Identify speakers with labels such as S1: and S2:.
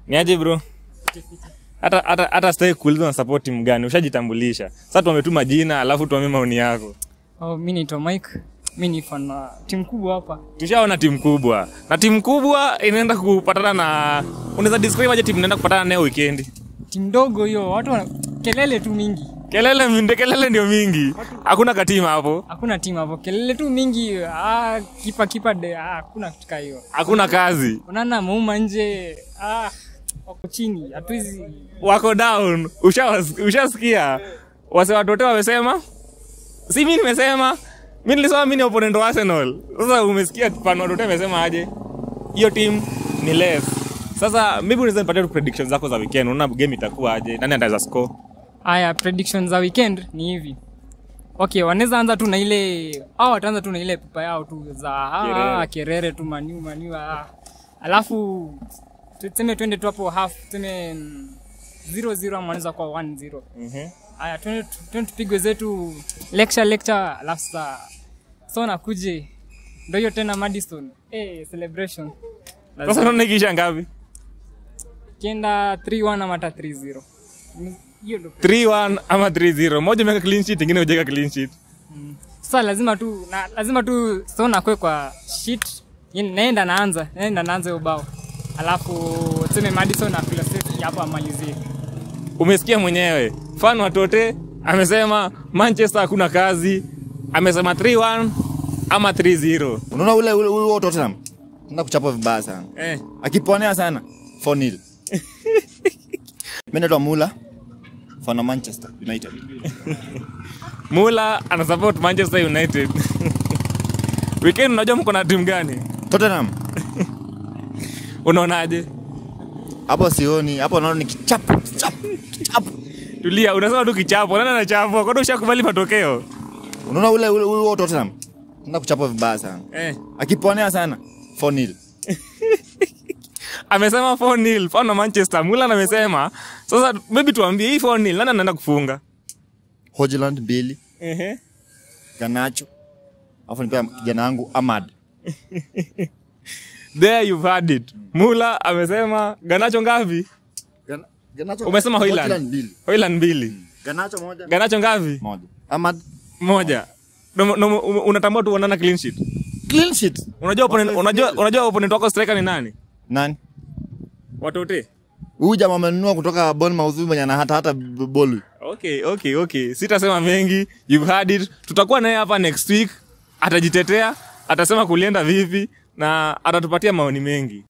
S1: Ni aje bro? Hata hata hata sitaki kuuliza na support timu gani, ushajitambulisha. Sasa tuambie tu majina alafu tuambie maoni yako.
S2: Oh, mi naitwa Mike. Mi ni fan wa timu kubwa hapa.
S1: Tushaona timu kubwa. Na timu kubwa inaenda kupatana na unaweza describe aje timu inaenda kupatana nayo weekend?
S2: Timu ndogo hiyo, watu wana kelele tu mingi.
S1: Kelele minde kelele ndio mingi. Hakuna katima hapo.
S2: Hakuna timu hapo, kelele tu mingi. Ah, kipa kipa de, ah, hakuna kitu kaa hiyo.
S1: Hakuna kazi.
S2: Unaona mauma nje, ah, wako chini. Hatuwezi
S1: Wako down. Ushawas- Ushasikia? Wase watoto wamesema? Si mimi nimesema. Mimi nilisema mimi ni opponent wa Arsenal. Sasa umesikia fan watoto wamesema aje? Hiyo team ni less. Sasa maybe unaweza nipatia tu predictions zako za weekend. Unaona game itakuwa aje? Nani ataweza score?
S2: Haya, predictions za weekend ni hivi. Okay, wanaweza anza tu na ile au wataanza tu na ile pupa yao tu za ah,
S1: Kerere.
S2: ah, kerere tu maniu maniu ah. Alafu tuseme twende tu hapo half tuseme mm, 0-0 ama wanaweza kuwa 1-0.
S1: Mhm.
S2: Haya, twende twende tupigwe zetu lecture lecture alafu sasa so nakuje ndio hiyo tena Madison. Eh, celebration.
S1: Sasa unaona ikiisha ngapi?
S2: Kienda 3-1 ama hata 3-0. Ni- Hiyo ndio
S1: 3-1 ama 3-0. Moja imeweka clean sheet, ingine hujaweka clean sheet.
S2: sasa lazima tu na, lazima tu sona kwe kwa shit yani naenda naanza naenda naanza hiyo bao alafu tuseme Madison na philosophy hapo amalizie
S1: Umesikia mwenyewe. Fan watote amesema Manchester hakuna kazi. Amesema 3-1 ama 3-0.
S3: unaona ule ule ule wa Tottenham enda kuchapa vibaya sana
S1: Eh.
S3: akiponea sana 4-0 mimi naitwa Mula fan wa Manchester United
S1: Mula ana support Manchester United. Weekend unajua mko na timu gani?
S3: Tottenham
S1: Unaonaje?
S3: hapo sioni hapo naona ni kichapo kichapo kichapo
S1: Tulia, unasema tu kichapo. Nani anachapwa? Kwani ushakubali matokeo?
S3: unaona ule ule ule wa Tottenham enda kuchapa vibaya sana
S1: Eh.
S3: akiponea sana 4-0
S1: Amesema 4-0 fan wa Manchester. Mula amesema. Sasa maybe tuambie hii 4-0 nani anaenda kufunga?
S3: Hojland mbili
S1: Ehe.
S3: Ganacho alafu nipea kijana wangu Ahmad
S1: There you've had it. Mula amesema Ganacho ngapi?
S3: Gana- Ganacho
S1: Umesema Hojland?
S3: mbili
S1: Hoyland mbili.
S3: Ganacho moja
S1: Ganacho ngapi?
S3: moja Ahmad
S1: Moja. No, no, unatambua tu wanana clean sheet.
S3: clean sheet
S1: Unajua opponent, unajua unajua opponent wako striker ni nani?
S3: nani
S1: Watote.
S3: huyu jamaa amenunua kutoka Bournemouth huyu mwenye ana hata hata b- bolu
S1: Okay, okay, okay. Sitasema mengi. You've had it. Tutakuwa naye hapa next week. Atajitetea, atasema kulienda vipi na atatupatia maoni mengi.